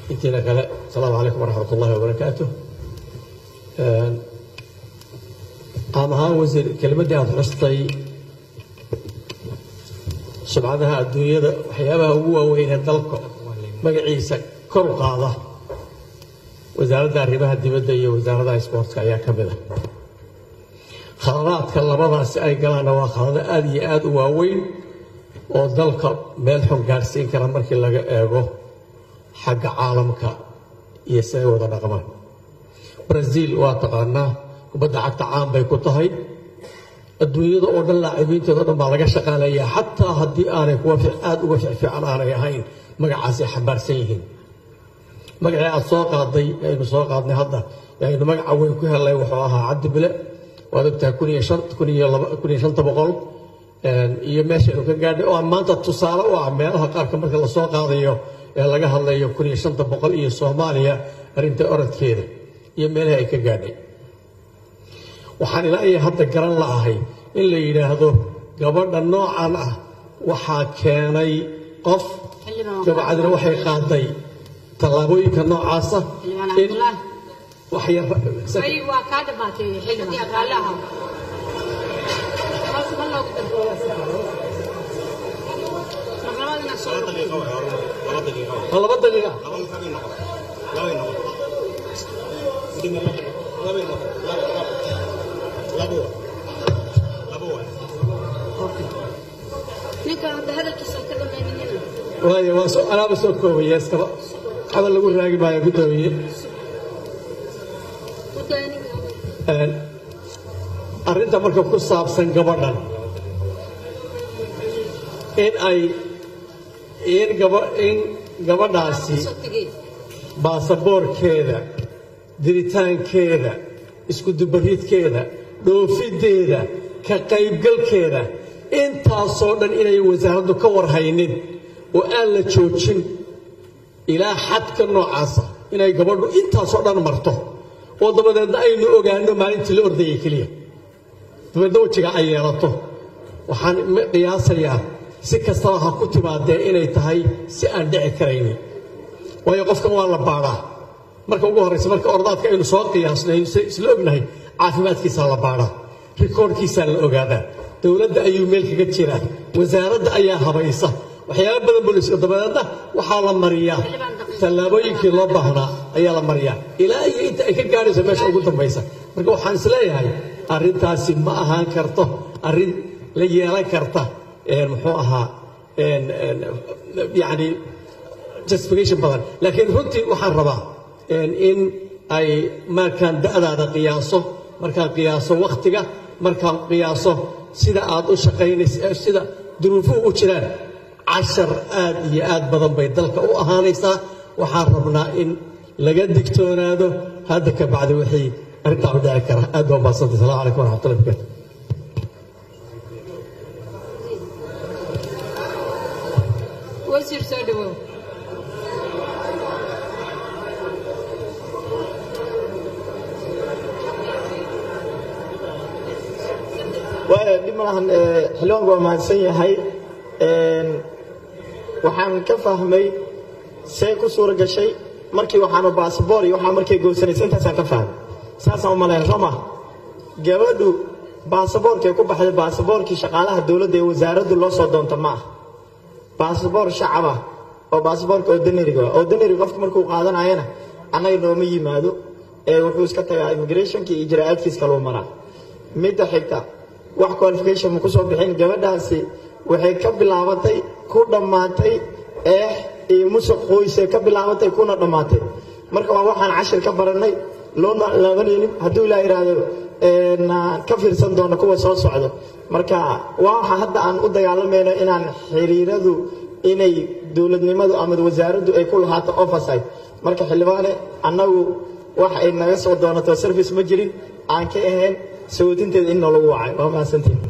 intiina kale asalaamu calaykum waraxmat ullahi wabarakaatu qaam ahaan wasiir kelimaddii aada xustay sumcadaha adduunyada waxyaabaha ugu waaweynee dalka magaciisa kor u qaada wasaaradda arrimaha dibadda iyo wasaaradda isboortka ayaa ka mid a khaladaadka labadaasi ay galaanna waa khalado aada iyo aada u waaweyn oo dalka meel xun gaadhsiin kara markii laga eego xagga caalamka iyo siday wada dhaqmaan brazil waa taqaanaa kubadda cagta caan bay ku tahay adduunyada oo dhan laacibiinteeda o dhan baa laga shaqaalayaa xataa haddii aanay kuwa aada uga ficfiican aanay ahayn magacaasay xambaarsan yihiin magacii aada soo qaaday aynu soo qaadnay hadda aynu magaca weyn ku helnay wuxuu ahaa cabdi bile waad ogtahay kun iyo shan kun iyo laba kun iyo shanta boqol iyo meeshaynu ka gaadhay oo maanta tusaale u ah meelaha qaarka marka lasoo qaadayo ee laga hadlayo kun iyo shanta boqol iyo soomaaliya arrinta orodkeeda iyo meelaha ay ka gaadhay waxaan ilaa iyo hadda garan la'ahay in la yidhaahdo gabadha noocan ah waxaa keenay qof dabacadina waxay qaaday tallaabooyinka noocaasa in wax yar waa kaa dhamaatay xilligii aqaalaha ma laba daqiiqa ninka hadda hadalkiisa ka dhamayninina waayo waa soo anaaba soo koobaya iskaba hadal lagu raagi maayo guddoomiye u daa ninka arrinta marka ku saabsan gabadhan in ay in gaba in gabadhaasi soo tegey baasaboorkeeda diritaankeeda iskudubariidkeeda dhoofideeda ka qaybgalkeeda intaasoo dhan inay wasaaraddu ka warhaynin oo aan la joojin ilaa xadka noocaasa inay gabadhu intaasoo dhan marto oo dabadeedna aynu ogaano maalintii la ordayay keliya dabeedna wejiga ay yeelato waxaan qiyaasayaa si kastaba ha ku timaadee inay tahay si aan dhici karaynin waayo qofkan waa la baadhaa marka ugu horraysa marka ordaadka aynu soo qiyaasnay isla ognahay caafimaadkiisaa la baadhaa rikoorkiisaa la ogaadaa dowladda ayuu meel kaga jiraa wasaaradda ayaa habaysa waxyaaba badan booliska dabadeedna waxaa la mariyaa tallaabooyinkii loo baahnaa ayaa la mariyaa ilaa iyo inta ay ka gaadhayso meesha ugu dambaysa marka waxaan isleeyahay arrintaasi ma ahaan karto arrin la yeelan karta muxuu ahaa yani justification badan laakiin runtii waxaan rabaa in ay markaan da'daada qiyaaso markaan qiyaaso wakhtiga markaan qiyaaso sida aad u shaqaynaysa sida duruufuhu u jiraan cashar aad iyo aad badan bay dalka u ahaanaysaa waxaan rabnaa in laga digtoonaado hadda ka bacdi wixii arrintaa u dhici kara aad baa umahadsantay salamu calaykum waraxmatullahi barakaatu wasiir soo dhawow waaya dhib malahan xildhibaanku waa mahadsan yahay waxaan ka fahmay see ku suura gashay markii waxaanu baasboor iyo waxaa markay goosanaysa intaasaan ka fahmay saasaan u malayn soo maha gabadhu baasaboorkay ku baxday baasaboorkii shaqaalaha dowladda ee wasaaraddu loo soo doonta ma ah baasaboor shacab ah oo baasaboorka ordinariga ah ordinary qofka markuu qaadanayana annaga nooma yimaado ee wuxuu iska tagaa immigrationka iyo ijraa'aadkiis kaluu maraa midda xigta wax qualification ma ku soo bixin gabadhaasi waxay ka bilaabatay ku dhammaatay eex iyo musuq qoyse ka bilaabatay kuna dhammaatay marka waa waxaan cashir ka baranay loona laabanaynin hadduu ilaa yidhaahdo ka fiirsan doono kuwa soo socdo marka waa waxa hadda aan u dagaalamayno inaan xiriiradu inay dowladnimadu ama wasaaraddu ay ku lahaato oversight marka xildhibaane annagu wax ay naga soo doonato service ma jirin aan ka ahayn sawadinteeda in noolagu wacay waa mahadsantiin